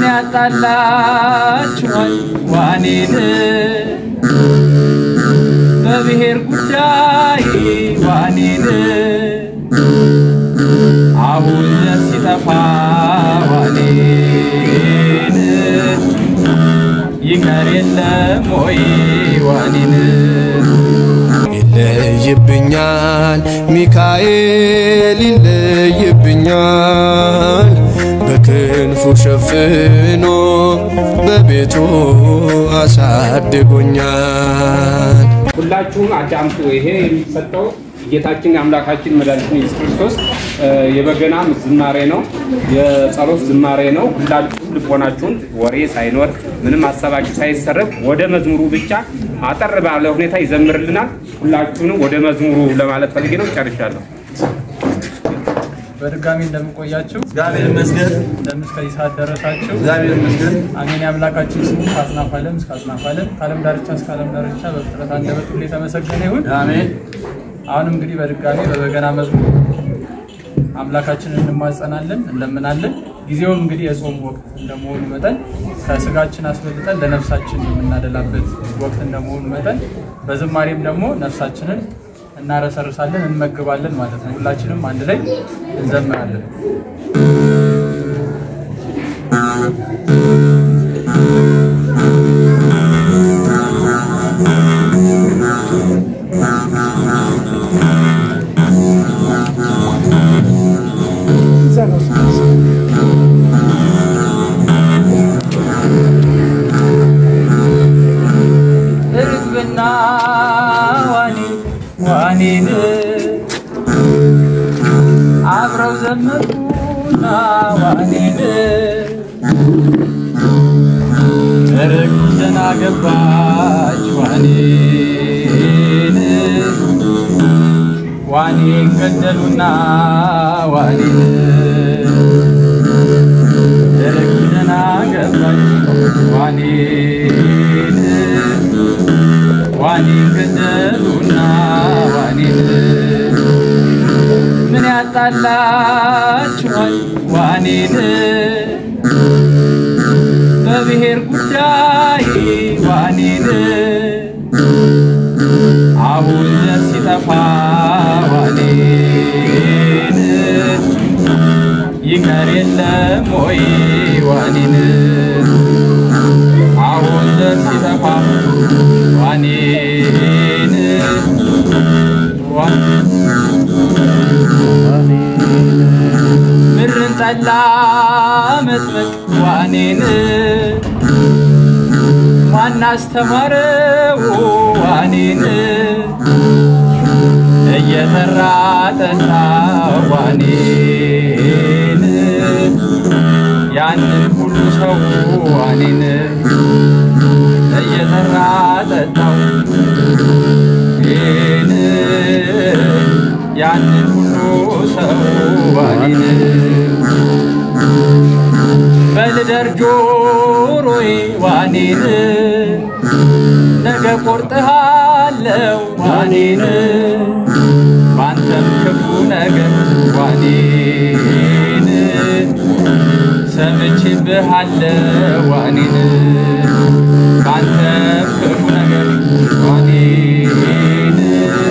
ያጣላችኋል ዋኔን በብሔር ጉዳይ ዋኔን አሁን ሲጠፋ ዋኔን ይቀር የለም ወይ ዋኔን ይለይብኛል ሚካኤል ይለይብኛል በክንፉ ሸፍኖ በቤቱ አሳድጎኛል። ሁላችሁም አዳምጡ። ይሄ የሚሰጠው ጌታችን የአምላካችን መድኃኒታችን ኢየሱስ ክርስቶስ እ፣ የበገና ዝማሬ ነው፣ የጸሎት ዝማሬ ነው። ሁላችሁም ልቦናችሁን ወሬ ሳይኖር ምንም ሀሳባችሁ ሳይሰረቅ ወደ መዝሙሩ ብቻ አጠር ባለ ሁኔታ ይዘምርልናል። ሁላችሁንም ወደ መዝሙሩ ለማለት ፈልጌ ነው። ጨርሻለሁ። በድጋሚ እንደምንቆያችሁ እግዚአብሔር ይመስገን። እንደምን እስከዚህ ሰዓት ደረሳችሁ። እግዚአብሔር ይመስገን። አሜን። የአምላካችን ስሙ ከአጽናፈ ዓለም እስከ አጽናፈ ዓለም ከዓለም ዳርቻ እስከ ዓለም ዳርቻ በፍጥረት አንደበት ሁሉ የተመሰገነ ይሁን። አሜን። አሁንም እንግዲህ በድጋሚ በበገና መዝሙር አምላካችንን እንማጸናለን፣ እንለምናለን። ጊዜውም እንግዲህ የጾም ወቅት እንደመሆኑ መጠን ከስጋችን አስበልጠን ለነፍሳችን የምናደላበት ወቅት እንደመሆኑ መጠን በዝማሬም ደግሞ ነፍሳችንን እናረሰርሳለን፣ እንመግባለን ማለት ነው። ሁላችንም አንድ ላይ እንዘምራለን። ርግብና ዋኔን ዋኔን አብረው ዘመሩና ዋኔን ርግብ ደህና ገባች ዋኔን ዋኔን ገደሉና ዋኔን ርግብ ደህና ገባች ዋኔን ዋኔን ገደሉና ዋኔን ምን ያጣላችኋል ዋኔን በብሔር ጉዳይ ዋኔን አሁን ሲጠፋ ዋኔን ይቀር የለም ወይ ዋኔን አሁን ሲጠፋ ዋኔን ምድርን ጠላ መጥመቅ ዋኔን ማን አስተማረው ዋኔን እየጠራ ጠጣ ዋኔን ያንን ሁሉ ሰው ዋኔን እየጠራ ጠጣው ይህን ያንን ሁሉ ሰው ዋኔን በልደር ጆሮዬ ዋኔን ነገ ቆርጥሃለው ዋኔን ባንተም ክፉ ነገር ዋኔን ሰምቼብሃለው ዋኔን ባንተም ክፉ ነገር ዋኔን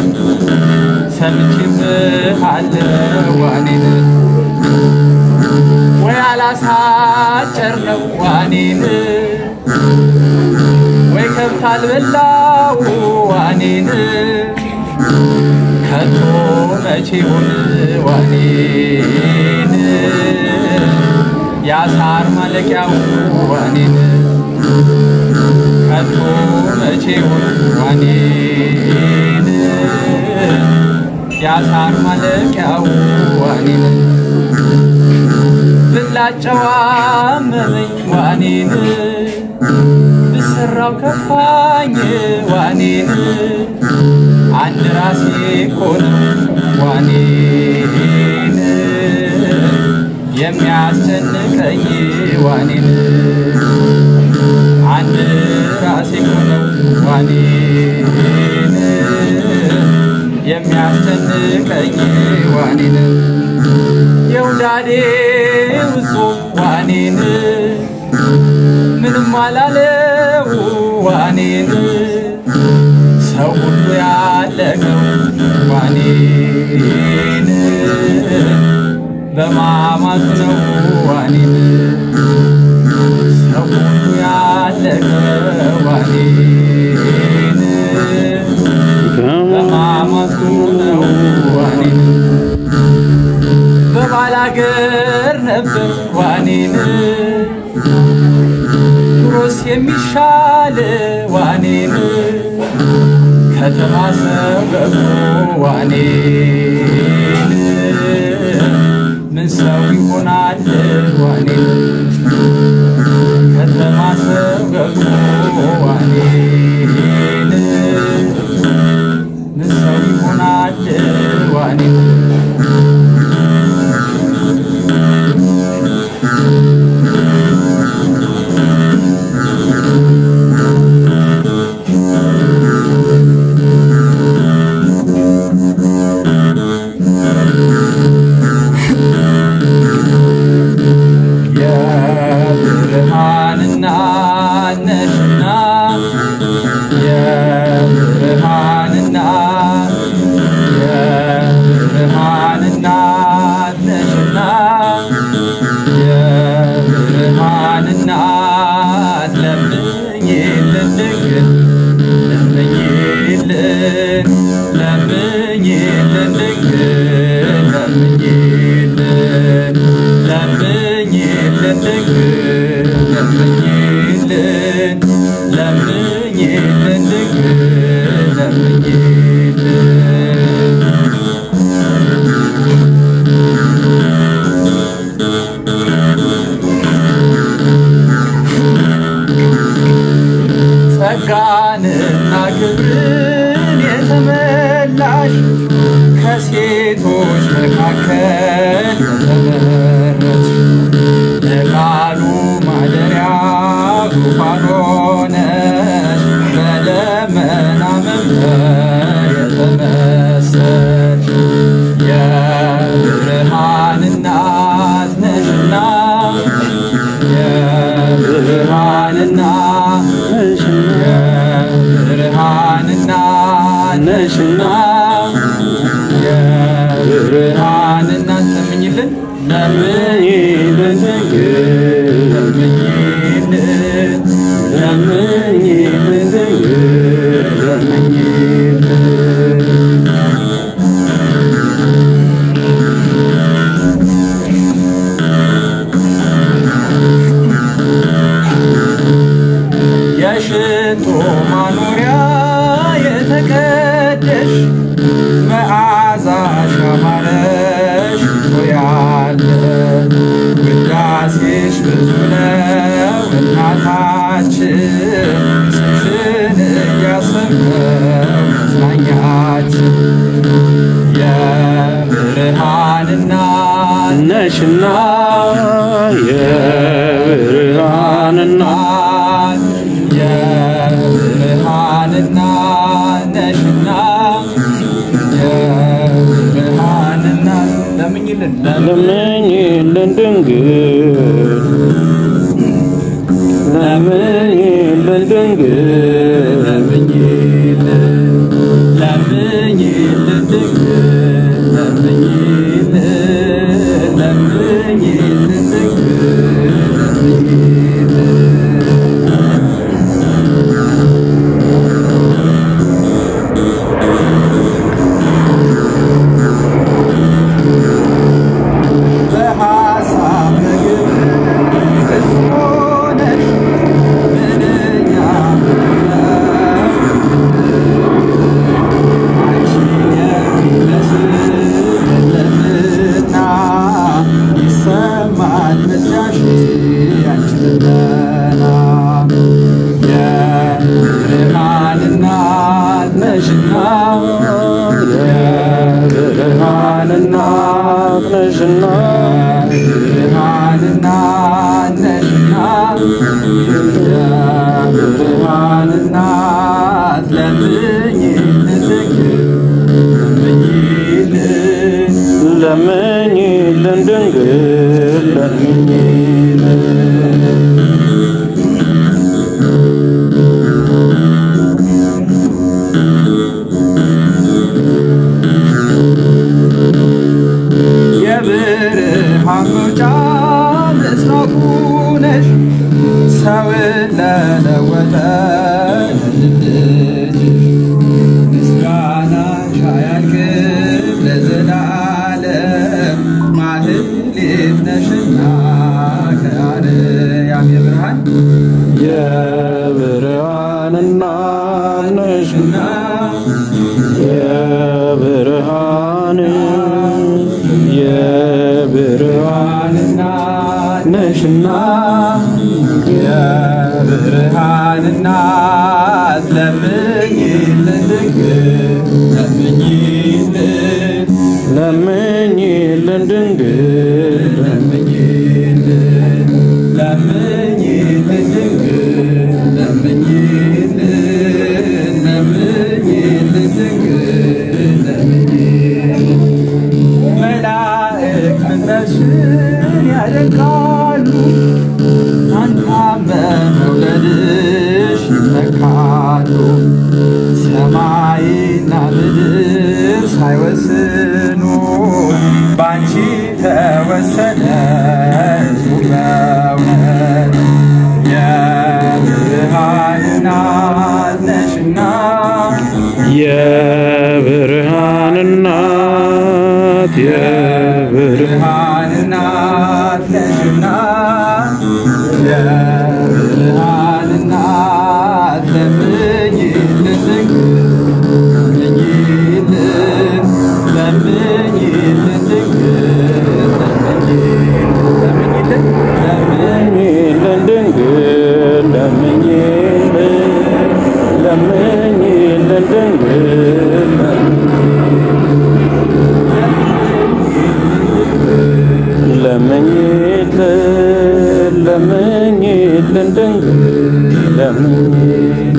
ሰምቼብሃለው ዋኔን ወይ አላሳጨር ነው ዋኔን ወይ ከብት አልበላው ዋኔን ከቶ መቼ ሆን ዋኔን ያሳር ማለቂያው ዋኔን ከቶ መቼ ሆን ዋኔን ያሳር ማለቂያው ዋኔን ብላጨዋ መመኝ ዋኔን ብሰራው ከፋኝ ዋኔን አንድ ራሴ ኮነው ዋኔን የሚያስጨንቀኝ ዋኔን አንድ ራሴ ኮነው ዋኔን የሚያስጨንቀኝ ዋኔን የውዳዴ ውጹ ዋኔን በማላለው ዋኔን ሰው ሁሉ ያለቀው ዋኔን በማማት ነው ዋኔን ሰው ሁሉ ያለቀው ዋኔን በማማቱ ነው ዋኔን በባላገር ነበር ዋኔን ኑሮስ የሚሻል ዋኔን ከተማ ሰው ገብቶ ዋኔን ምን ሰው ይሆናል ዋኔን ከተማ ሰው ገብቶ ዋኔን ምን ሰው ይሆናል ዋኔን የብርሃንና ነሽና የብርሃንና የብርሃንና ነሽና የብርሃንና ለምኝልን ድንግል ለምኝልን ለምኝልን ድንግል ለምኝልን ለምኝልን ድንግል ለምኝልን ለምኝልን ድንግል ለምኝልን ጸጋንና ክብርን የተመላሽ ከሴቶች መካከል የተመረጥሽ ለቃሉ ማደሪያ ዙፋን ሆነሽ በደመና መንበር የተመሰልሽ የብርሃን እናት ነሽና የብርሃን እናት የብርሃን እናት ነሽና የብርሃን እናት ለምኝልን ለምኝልን ድንግል ለምኝልን ለምኝልን ድንግል ለምኝልን የሽቶ ማኖሪያ የተቀደሽ መዓዛሽ ያማረሽ ያለ ውዳሴሽ ብዙ ነው እናታችን ስምሽን እያሰብነው መጽናኛችን የብርሃን እናት ነሽና የብርሃን እናት የብርሃን እናት ነሽና የብርሃን እናት ለምኝልን ለምኝልን ድንግል ለምኝልን ድንግል ለምኝልን ለምኝልን ድንግል ለምኝልን ለምኝልን ድንግል ለምኝልን በሐሳብ ምግብ ፍጹም ሆነሽ ምንኛ አንቺን የሚመስል የለምና ይሰማል ምልጃሽ ያንቺ ልመና የብርሃን እናት ነሽና የብርሃን እናት ነሽና ብርሃን እናት ነሽና የብርሃን እናት ለምኝልን ድንግል ለምኝልን ለምኝልን ድንግል ለምኝልን ሰውን ለለወጠ ልጅ ምስጋና ሻያልቅም ለዘላለም ማህሌት ነሽና ከአርያም የብርሃን የብርሃን እናት ነሽና የብርሃን የብርሃን እናት ነሽና የብርሃን እናት ለምኝልን ድንግል ለምኝልን ለምኝልን ድንግል ለምኝልን ለምኝልን ድንግል ለምኝልን ለምኝልን ድንግል ለምኝልን መላእክት ምድረሽን ያደንቃሉ አንታም በመውለድሽ ይመካሉ ሰማይና ምድር ሳይወስኑ ባንቺ ተወሰነ እጹብ በእውነት የብርሃን እናት ነሽና የብርሃን እናት የብርሃን ብርሃን እናት ነሽና የብርሃን እናት ለምኝልን ለምኝልን ለምኝልን ድንግል ለምኝልን ለምኝልን ለምኝልን ድንግል ለምኝልን ለምኝልን ድንግል ለምኝልን ለምኝልን ድንግል ለምኝልን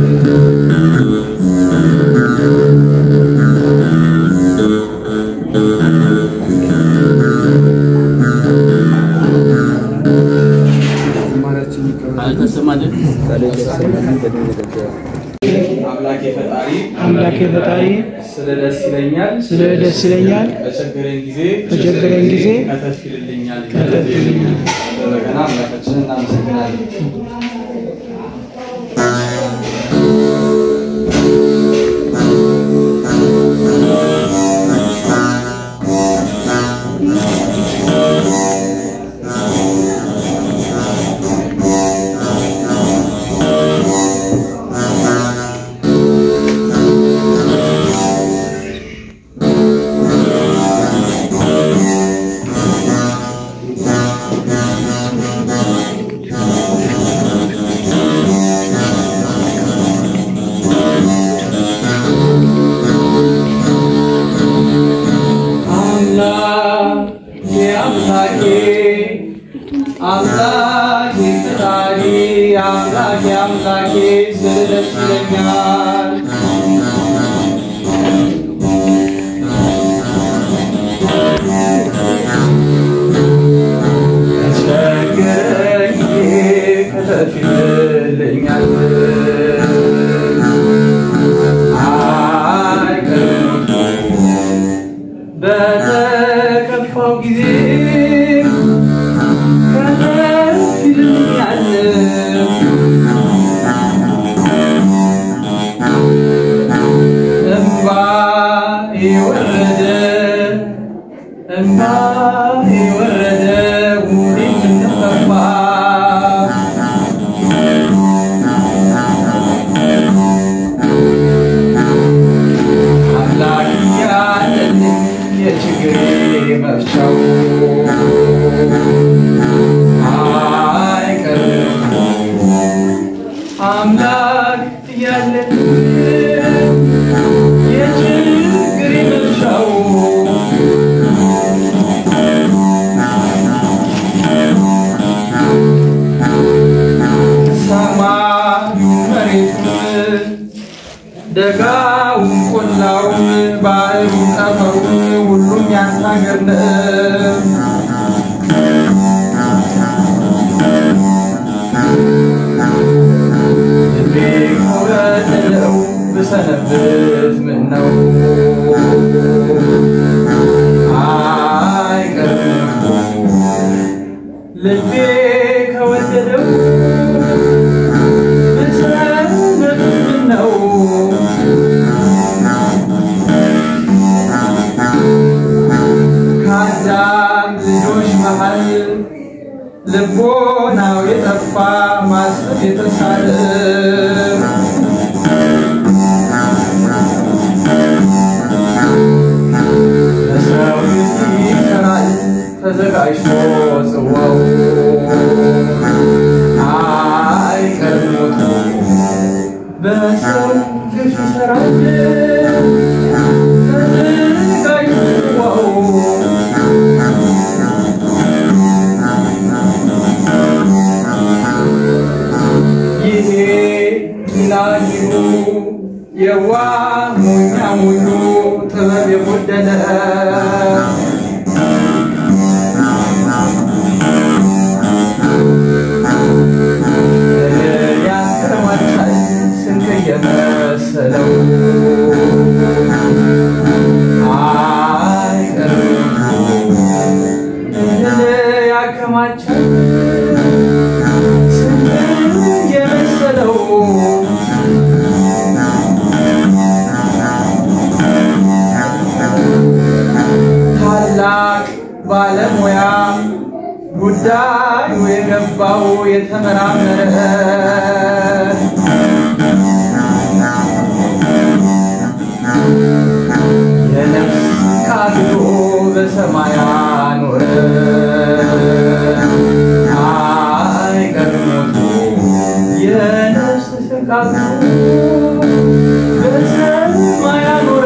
አምላኬ ፈጣሪ አምላኬ ፈጣሪ ስለ ደስ ይለኛል ስለ ደስ ይለኛል በቸገረኝ ጊዜ በቸገረኝ ጊዜ ከተፍ ይልልኛል ከተፍ ይልልኛል። በበገና አምላካችንን እናመሰግናለን። አምላኬ አምላኬ አምላኬ ፈጣሪ አምላኬ አምላኬ ስለ ደስ ይለኛል ተቸገረኝ ከተፍ ይልልኛል አይቀርም በተከፋው ጊዜ ከተፍ ይልኛል እምባ የወረደ እምባ የወረደ ጉዴ ምንጠፋ አምላክ ያለልኝ የችግሬ መፍቻው አይቀርም አምላክ ያለልኝ የችግሬ መፍቻው ሰማዩ መሬቱን ደጋውን ቆላውን ባህሩን ጠፈሩን ሁሉም ያንተ ሀገር ነው። ልቤ ከወደደው ብሰነብት ምን ነው አይቀርም ልቤ ከወደደው የጠፋ ማሰብ የተሳለ ለሰው ልጅ ይሰራል ተዘጋጅቶ ጽዋው አይቀርም ሞቱ በሰው ልጅ ይሰራል ተዘጋጅቶ ጽዋው ይሄ ላጊሩ የዋ ሞኛ ሙሉ ጥበብ የጎደለ ያስከረማቻል ስንቅ የመሰለው አይቀርም እህል ያከማቻል የመሰለው ታላቅ ባለሙያ ጉዳዩ የገባው የተመራመረ የነፍስ ቃሉ በሰማይ አኖረ አይቀርም ሞቱ የነፍስ ስቃቱ በሰማይ አኖረ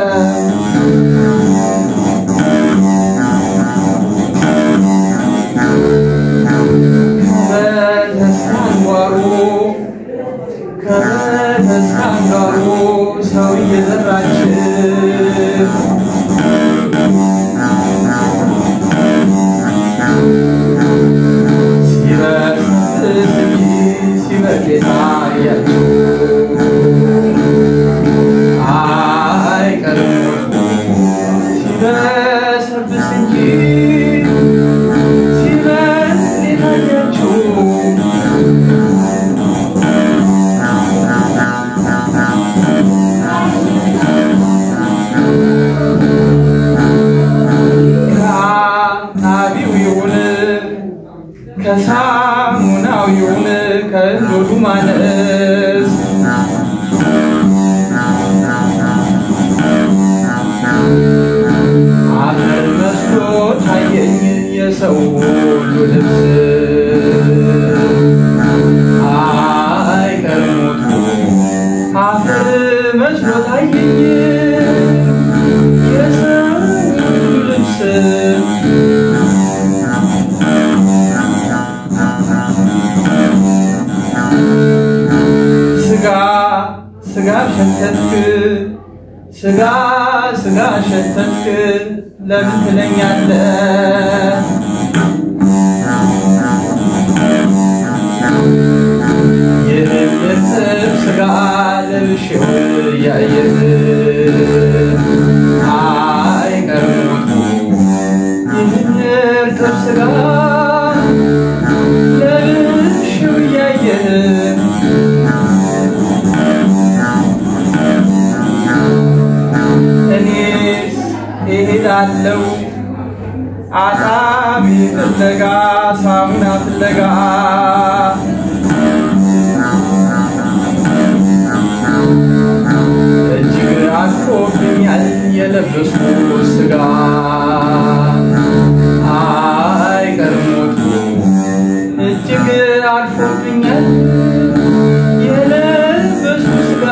ከተስካንጓሩ ከተስካንጓሩ ሰው እየዘራች ሲበስብስ እንጂ ሲበቅል የታያችሁ አይቀርም ሲበሰብስ እንጂ ሲበቅል የታያችሁ ከአናቢው ይሁን ከሳሙናው ይሁን ከእንዶዱ ማነስ አፈር መስሎ ታየኝ የሰው ሁሉ ልብስ አይቀርም ሞቱ አፈር መስሎ ታየኝ የሰው ሁሉ ልብስ ስጋ ስጋ ሸተትክ ስጋ ስጋ ሸተትክ ለምን ትለኛለህ? ይህን እርጥብ ስጋ ለብሼው እያየህ አይቀርም ሞቱ ይህን እርጥብ ስጋ ለብሼው እያየህ እኔስ እሄዳለሁ አጣቢ ፍለጋ ሳሙና ፍለጋ እጅግ አልፎብኛል የለበስኩት ስጋ አይቀርም ሞቱ እጅግ አልፎብኛል የለበስኩት ስጋ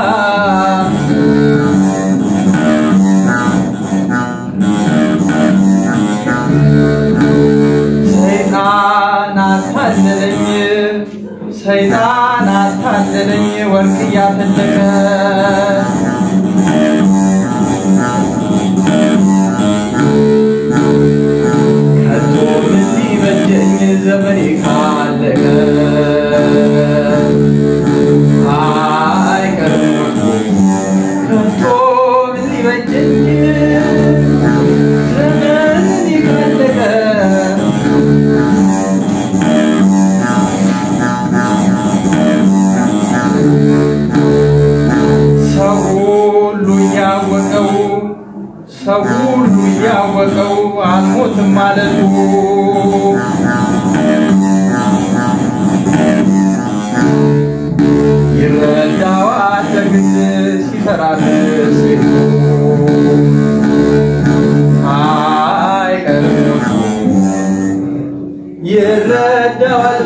ሰይጣን አታለለኝ ሰይጣን አታለለኝ ወርቅ እያፈለቀ ከቶ ምን ሊበጀኝ ዘመኔ ካለቀ አይቀርም ከቶ ምን ሊበጀኝ ዘመኔ ካለቀ ሰው ሁሉ እያወቀው ሰው ሁሉ እያወቀው አልሞትም ማለቱ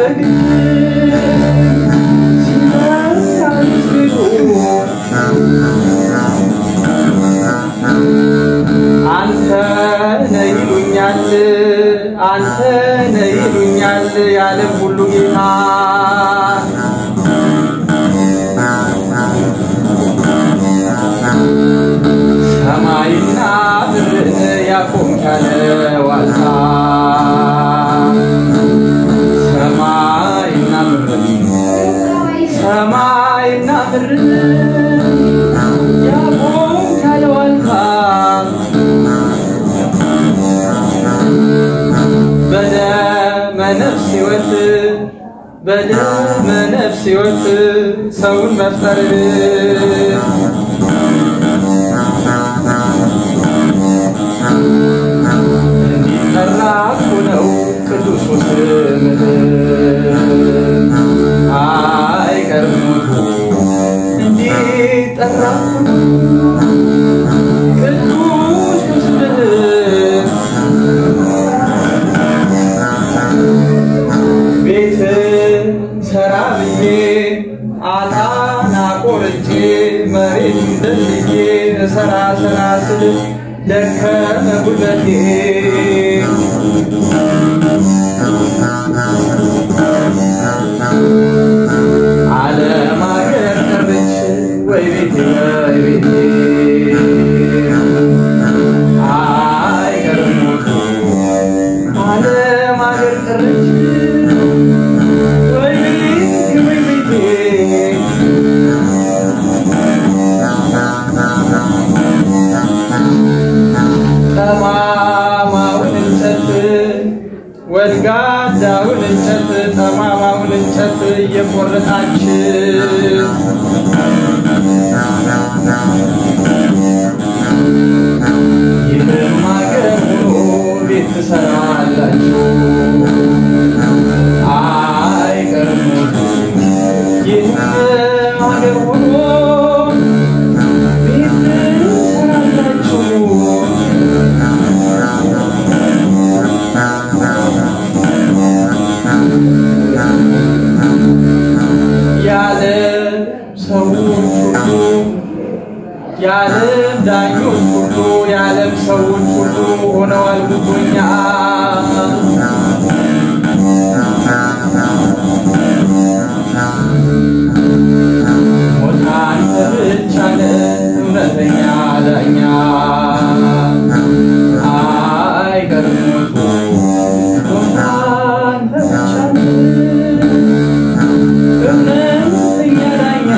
አንተ ነህ ይሉኛል አንተ ነህ ይሉኛል የዓለም ሁሉ ጌታ ሰማይና ምድርን ያቆምክ ያለ ዋልታ ሰማይና ምድርን ሰማይና ምድርን ያቆምክ ያለ ዋልታ በደመ ነፍስ ሕይወት በደመ ነፍስ ሕይወት ሰውን መፍጠር እንዲጠራ እኮ ነው ቅዱሱ ስምህ አይቀርም ሞቱ እንዲጠራ እኮ ነው ቅዱሱ ስምህ ቤት ሰራ ብዬ አጣና ቆርጬ መሬት ደልዬ ሰራ ሰራ ስል ደከመ ጉልበቴ ዓለም አገር ቀረች ወይ ቤቴ ወይ ቤቴ አይቀርም ሞቱ ዓለም አገር ቀረች ወይ ቤቴ ወይ ቤቴ ጠማማውን እንጨት ወድጋዳውን እንጨት ጠማማውን እንጨት እየቆረጣችሁ ይህም አገር ሆኖ ቤት ትሰራላችሁ አይቀርም ሞቱ። ይህም አገር ሆኖ ቤት ትሰራላችሁ የዓለም ሰዎች ሁሉ የዓለም ዳኞች ሁሉ የዓለም ሰዎች ሁሉ ሆነዋል ጉቦኛ ሞት አንተ ብቻ ነህ እውነተኛ ዳኛ አይቀርም ሞቱ ሞት አንተ ብቻ ነህ እውነተኛ ዳኛ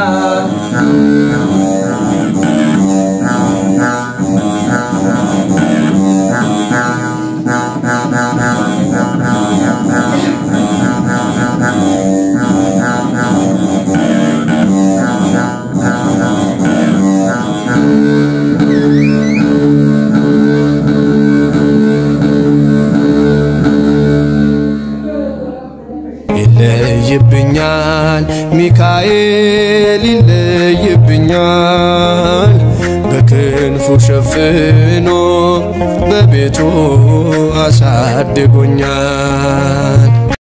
ይለይብኛል ሚካኤል ይለይብኛል በክንፉ ሸፍኖ በቤቱ አሳድጎኛል